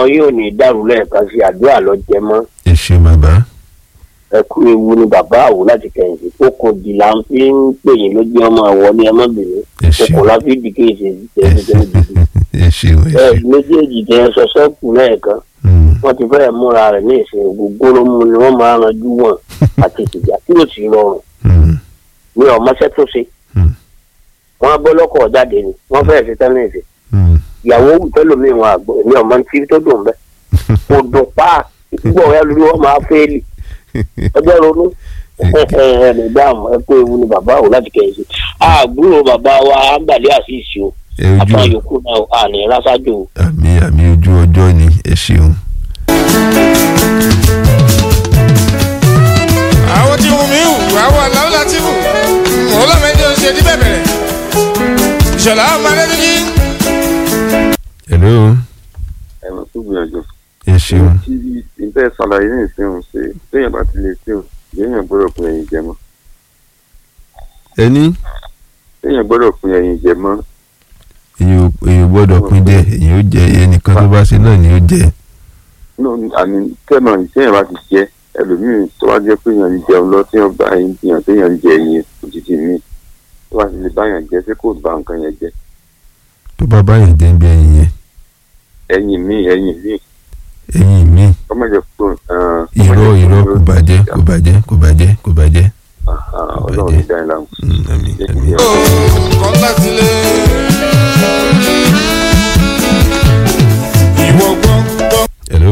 yín ò ní dàrú lẹ́ẹ̀kan sí àdúrà lọ jẹ mọ́ ẹ ṣe bàbá ẹ kú ewu ni bàbá àwò láti kẹ̀yìntì tó kò dì là ń fi ń pè yín lójú ọmọ àwọ̀ ní ọmọbìnrin ẹ ṣe kòkò la fi dì kéèsì ẹ tẹ́lifíṣẹ́ dìde. ẹ ṣe ẹ ẹ ṣe méjèèjì tẹ ẹ sọ sẹ́kù lẹ́ẹ̀kan Mm, wọ́n ti fẹ́ẹ̀ múra rẹ̀ ní ìsìn gbogbo ló mú ni wọ́n máa ranjú wọn àti ìjà tí ò sì rọrùn mm, ní ọmọọṣẹ́ tó ṣe mm, wọ́n bọ́ lọ́kọ̀ jáde ni wọ́n fẹ́ẹ̀ ṣe tẹ́lẹ̀ ìsìn mm. ìyàwó wù tẹ́lómi wọn àgbọ̀ ní ọmọ tí tó dùn bẹ́ẹ̀ kò dùn pa gbọ́ ẹ lórí wọn máa fẹ́ẹ́lì ọjọ́ ronú ẹnì dáàmú ẹ kó ewu ni bàbá ò láti kẹ́yìn sí àbúrò bàbá wa àǹbàlẹ́ àṣìṣe o ẹ ojú àtàwọn yòókù náà àní rásájò o. àmì àmì ojú ọjọ́ ni ẹ ṣeun. àwọn tí wù mí wù àwọn aláwọ̀ láti wù wọ́n lọ́mọdé ó ṣe ní bẹ̀bẹ̀rẹ̀ ìṣọ̀lá ọmọ adédọ́jì. hello ẹ̀rọ tó gbìyànjú ẹ ṣeun. tí ìbẹ́ ṣàlàyé ní ìsìn ṣe téèyàn bá ti lè ṣe ò téèyàn gbọ́dọ̀ pin ẹ̀yìn jẹ mọ́ ẹni téèyàn gbọ́dọ̀ pin ẹ̀yìn jẹ mọ́ èyí ò èyí ò gbọ́dọ̀ pín jẹ èyí ó jẹ ẹnìkan tó bá ṣe náà ni ó jẹ. nínú àmì tẹ́nà téèyàn bá ti jẹ ẹlòmíràn tó wá jẹ́ pé èèyàn ń jẹun lọ téèyàn bá ẹyin jiyàn téèyàn ń jẹ ẹyin òjijì míì tó bá ti lè báyàn jẹ ṣé kò bá nǹkan yẹn jẹ tó bá báyìí jẹ́ ń bí ẹyin yẹn ẹyin míì ẹyin míì ẹyin mi ọmọ jẹ fún irọ́ irọ́ kò bàjẹ́ kò bàjẹ́ kò bàjẹ́ kò bàjẹ́. ọlọ́run ní dáhìn láwọn. Mm, àmì àmì. nǹkan láti lé. ìwọ gbọ́ gbọ́. hello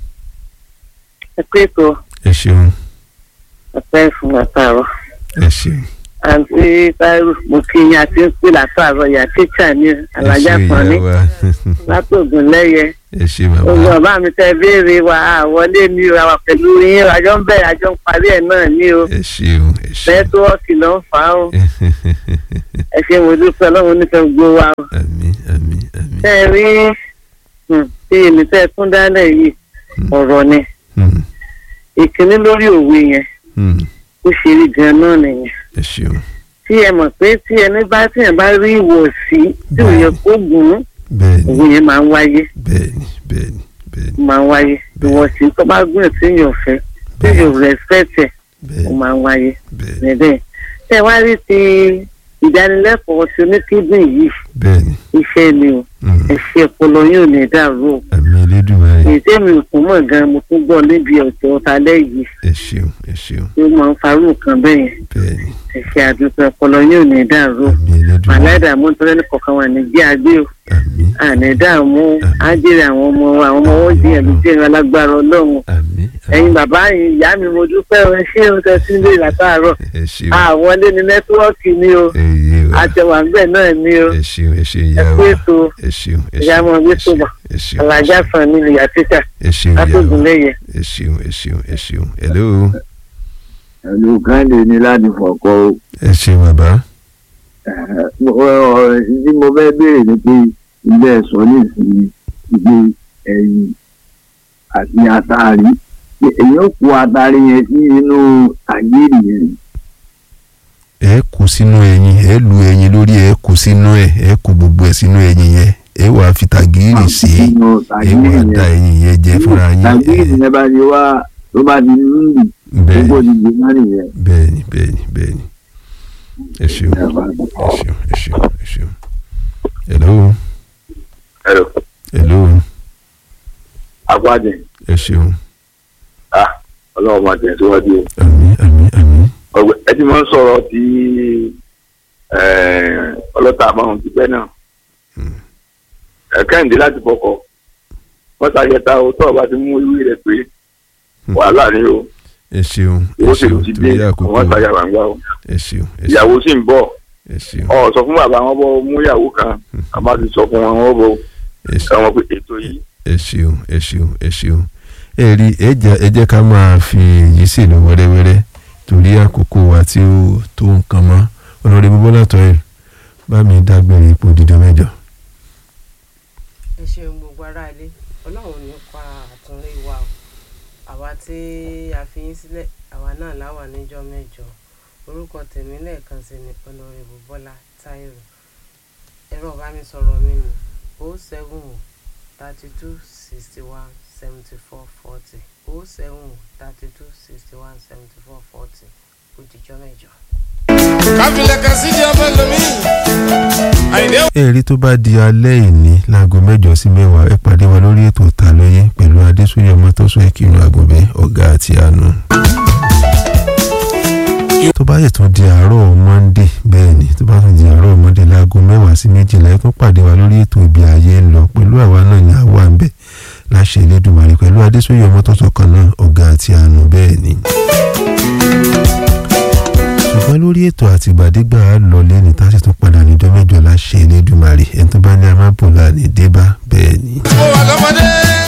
ẹ pé ètò ẹ ṣeun ọpẹ́ fún àtàrọ ẹ ṣeun. àǹtí táírù mo kí yín àti ń pè látàrọ ìyá tíṣà ní alájà ẹ ṣe kan ní ìyá wa látògùn lẹyẹ ẹ ṣe bàbá gbogbo ọba mi tẹ béèrè wa àwọlé ní o àwà pẹ̀lú yín àjọ ń bẹ̀rẹ̀ àjọ ń parí ẹ̀ náà ní o ẹ ṣeun ẹ ṣeun. nẹ́tíwọ́ọ̀kì ló ń fà á o ẹ ṣe mo dúpẹ́ ọlọ́run nífẹ̀ẹ́ gbogbo wa o àmì àmì àmì. tẹ́ ẹ rí um, tí èmi tẹ́ ẹ tún dálẹ̀ yìí ọ̀rọ̀ ni Mm, ìkíní lórí òwe yẹn mm, ó ṣe rí gan náà nìyẹn ẹ ṣeun tí ẹ mọ̀ pé tí ẹni bá tí ẹ bá rí ìwọ̀sí tí ò yẹ kó gùn ún bẹ́ẹ̀ni òwe yẹn máa ń wáyé bẹ́ẹ̀ni bẹ́ẹ̀ni bẹ́ẹ̀ni máa ń wáyé ìwọ̀sí tó bá gùn tí yóò fẹ́ tí yóò respect ẹ̀ ó bẹ́ẹ̀ni máa ń wáyé bẹ́ẹ̀ni níbẹ̀. tẹ wá rí ti ìdánilẹ́kọ̀ọ́ tí oníkíndìn yìí bẹ́ẹ̀ni iṣẹ́ ni o Mm, ẹ̀ṣẹ̀ ọpọlọ yóò ní dàrú o àmì elédùnmáyé èyí tẹ́mi òkú mọ̀ gan mo tún gbọ́ níbi ọ̀tọ̀ ọ̀tálẹ́ yìí ẹ ṣeun ẹ ṣeun tí ó máa ń farú nǹkan bẹ́ẹ̀ yẹn bẹ́ẹ̀ni ẹ̀ṣẹ̀ àdúgbò ọpọlọ yóò ní dàrú o àmì elédùnmáyé màláìdààmú tó lẹ́nu kọ̀ọ̀kan wà ní bí agbé o àmì àní dààmú ájèrè àwọn ọmọ wa àwọn ọmọ wọn jìyàn ló jẹ́ alágbára ọlọ́run àmì ẹ̀yin bàbá yìí ìyá mi mo dúpẹ́ o ẹ ṣé o tẹ́ sí ilé látàárọ̀ ẹ ṣeun àwọlé ní nẹ́tíwọ́ọ̀kì ni o ẹ yé wa àjẹwà ń bẹ̀ náà ni o ẹ ṣeun ẹ ṣeun ẹ ìyá kú wa ètò ẹ ṣeun ẹ ìyá ṣeun ọmọ gbé ẹ tó ṣeun bọ̀ ẹ ṣeun alájà sàn ní ìyá títà ẹ ṣeun ìyá wa látògùnlẹ̀yẹ. ẹ ṣeun ẹ ṣeun ẹ ṣeun hello ẹ̀lú káńdé ní láti fọ̀kọ́ o. ẹ ṣeun bàbá ọ̀rọ̀ tí mo fẹ́ béèrè ni pé ilé ẹ̀sọ́ ní ìsinmi ìgbé ẹ̀yìn àti àtàrí èyí ó kó àtàrí yẹn sí inú àgírí yẹn. ẹ kó sínú ẹyin ẹ lu ẹyin lórí ẹ kó sínú ẹ ẹ kó gbogbo ẹ sínú ẹyin yẹn ẹ wàá fi tàgírì sí i Sínú ẹ wàá da ẹyin yẹn jẹ fúnra yín àgírí ẹ yẹn bá ti wá tó bá ti níbi bẹ́ẹ̀ gbogbo ti gbé má nìyẹn. bẹ́ẹ̀ni bẹ́ẹ̀ni bẹ́ẹ̀ni ẹ ṣeun ẹ ṣeun ẹ ṣeun ẹ ṣeun hello ẹ̀rọ hello agbádẹ ẹ ṣeun ọlọ́run máa tẹ̀síwájú o. àmín àmín àmín ọgbẹ ẹ ti máa ń sọ̀rọ̀ tí ọlọ́ta àbáwọn ti pẹ́ náà ẹ̀kẹ́hìndé láti fọkọ̀ wọ́n ṣàyẹ̀ta o tọ́ ọba ti mú ìwé rẹ̀ pé wàhálà ni o ẹ ṣeun ẹ owó sì ṣeun ti dé torí àkókò wọ́n ṣàyà gbàngbà o ẹ ṣeun ẹ ṣeun ìyàwó sì ń bọ̀ ẹ ṣeun ọ sọ fún bàbá wọn bọ mú ìyàwó kan àbá ti sọ fún wọn wọn bọ ẹ ṣeun àwọn pé ètò yìí ẹ ṣeun ẹ ṣeun ẹ ṣeun ẹ rí ẹ jẹ́ ẹ jẹ́ ká máa fi èyí sí lọ wẹ́rẹ́wẹ́rẹ́ torí àkókò wa tí ó tó nǹkan mọ́ ọlọ́dẹ bọ́lá tọ́ ẹ bá mi dágbére ipò dídọ́ mẹ́jọ. ẹ ṣeun gbogbo ará ilé ọlọ́run ní pa àtúnlé wa o àwa tí a fi yín sílẹ̀ àwa náà láwà níjọ́ mẹ́jọ orúkọ tèmi lẹ́ẹ̀kan sí ni ọlọ́rẹ̀bù bọ́lá táírò ẹ̀rọ ìbánisọ̀rọ̀ mi ni o seven o thirty two sixty one seventy four forty o seven thirty two sixty one seventy four forty ó dijọ́ mẹ́jọ. káfílẹ̀ kan sí di ọmọ lomi. àyìndé èrè tó bá di alẹ́ ìní láago mẹ́jọ sí mẹ́wàá ẹ pàdé wa lórí ètò ta lóye pẹ̀lú adésúnyẹ ọmọtọ́sọ ìkírun àgùnbẹ́ ọ̀gá àti àánú. tó bá yẹ tún di àárọ̀ monday bẹ́ẹ̀ ni tó bá tún di àárọ̀ monday láago mẹ́wàá sí méjìlá ẹ tún pàdé wa lórí ètò ibi ayé ń lọ pẹ̀lú àwa náà ní àwa ń bẹ̀ láṣẹ Elédùmarè pẹ̀lú adésúnyẹ ọmọtọ́sọ kan náà ọ̀gá àti àánú bẹ́ẹ̀ ni ṣùgbọ́n lórí ètò àtìgbàdégbà á lọ lẹ́ni tá a sì tún padà níjọ́ mẹ́jọ láṣẹ Elédùmarè ẹni tó bá ní amábòlá ní débá bẹ́ẹ̀ ni. mo wà lọ́mọdé.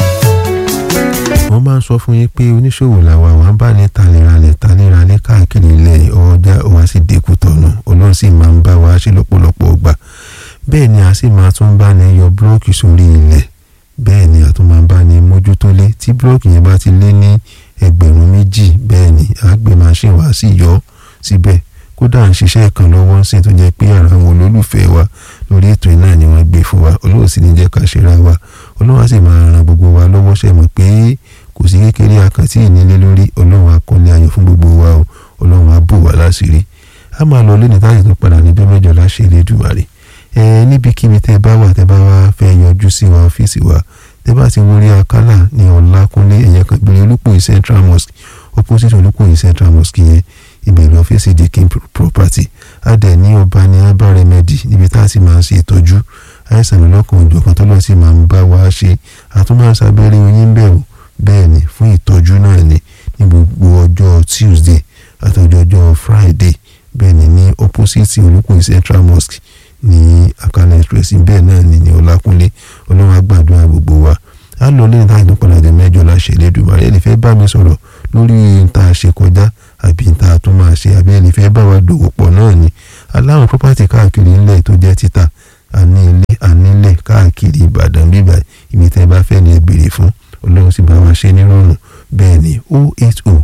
wọ́n máa ń sọ fún yín pé oníṣòwò làwa wà ń bá ní taléralẹ̀ taléralẹ̀ káàkiri ilẹ̀ ọjà wa sì dínkù tọ̀nà ọlọ́run sì máa ń bá wa ṣe lọ́pọ̀lọpọ̀ gbà bẹ́ẹ̀ ni a sì máa tún bá ní yọ búlọ́ọ̀kì sórí ilẹ̀ bẹ́ẹ̀ ni a tún máa bá ní mójútólé tí búlọ́ọ̀kì yẹn bá ti lé ní ẹgbẹ̀rún méjì bẹ́ẹ̀ ni àgbẹ̀ máṣíìnì wa sì yọ ọ́ síbẹ̀ kódà ń ṣiṣẹ́ kan lọ́wọ́ sí tó jẹ́ pé ara àwọn olólùfẹ́ wa lórí ètò iná ni wọ́n gbé fún wa olóò sì ní jẹ́ ká ṣera wa ọlọ́run á sì máa ran gbogbo wa lọ́wọ́ ṣe mọ̀ pé kò sí kékeré akàntí ìnílé lórí ọlọ́run á kọ́lé ayọ̀ fún gbogbo wa o ọlọ́run á bò wá láṣìírí a máa lọ lẹ́ni táyà tó padà níjọ́ mẹ́jọ láṣẹ Elédùmarè ẹ níbikíbi tẹ́ bá wà tẹ́ bá wá fẹ́ yọjú sí wa ọ́fíìsì wa tẹ́ bá ti wọlé akálà ní ọlákúnlé ẹ̀yẹ kan gbèrè olùpòyì central mosque opposite olùpòyì central mosque yẹn ibẹ̀ lọ fèsì di king property adẹ̀ ní ọba ní abá remedy níbi tá a ti máa ń ṣe ìtọ́jú àìsàn lọ́kàn òjò kan tọ́lọ́ sì máa ń bá wa ṣe àtúmọ̀ sábẹ́rẹ́ oyin bẹ̀rù bẹ́ẹ̀ ni fún ìtọ́jú náà ni ní gbogbo ọjọ́ tuesday àtọjọ́ ọjọ́ friday bẹ́ẹ̀ ni ní opposite olùkùn central mosque ní akala express bẹ́ẹ̀ náà ni ní ọlákúnlé ọlọ́run àgbàdua gbogbo wa á lọ lẹ́yìn táyà tó padà dé mẹ́jọ láṣẹ Elédùmarè ẹ̀ lè fẹ́ bá mi sọ̀rọ̀ lórí nta ṣe kọjá àbí nta tó máa ṣe àbí ẹ̀ lè fẹ́ bá wa dòwò pọ̀ náà ni aláwọn property káàkiri ńlẹ̀ tó jẹ́ títà àní ilé ànílẹ̀ káàkiri Ìbàdàn bíbá ibi tẹ́ bá fẹ́ ni ẹ béèrè fún Ọlọ́run sì bá wa ṣe nírọ̀rùn bẹ́ẹ̀ ni o eight o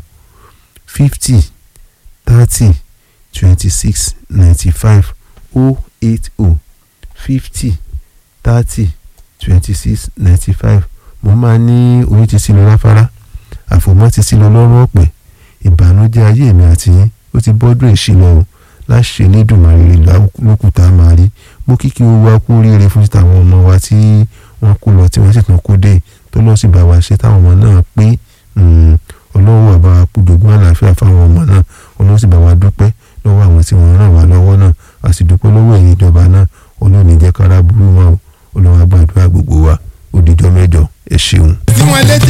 fifty thirty twenty six ninety five o eight o fifty thirty twenty six ninety five mo máa ní orí ti sí lọ láfárá àfòmọ́ ti sí lọ lọ́rùn ọ̀pẹ ìbànújẹ́ ayé mi àti yín ó ti bọ́dún ìṣìlọ o láṣẹ Elédùmarè lókùtà máa rí mo kíkí owó wa kú oríire fún títà àwọn ọmọ wa tí wọ́n kú lọ tí wọ́n sì tún kú dé tó lọ sí bá wa ṣe táwọn ọmọ náà pé ọlọ́wọ́ àbá wa kú dogun àlàáfíà fáwọn ọmọ náà ọlọ́wọ́ sì bá wa dúpẹ́ lọ́wọ́ àwọn tí wọ́n ràn wá lọ́wọ́ náà a sì dúpẹ́ lọ́wọ́ ẹ̀yin ìjọba náà ọlọ́run ní jẹ́ kára burú wọn o ọlọ́run á gbàdúrà gbogbo wa ó dijọ́ mẹ́jọ ẹ ṣeun.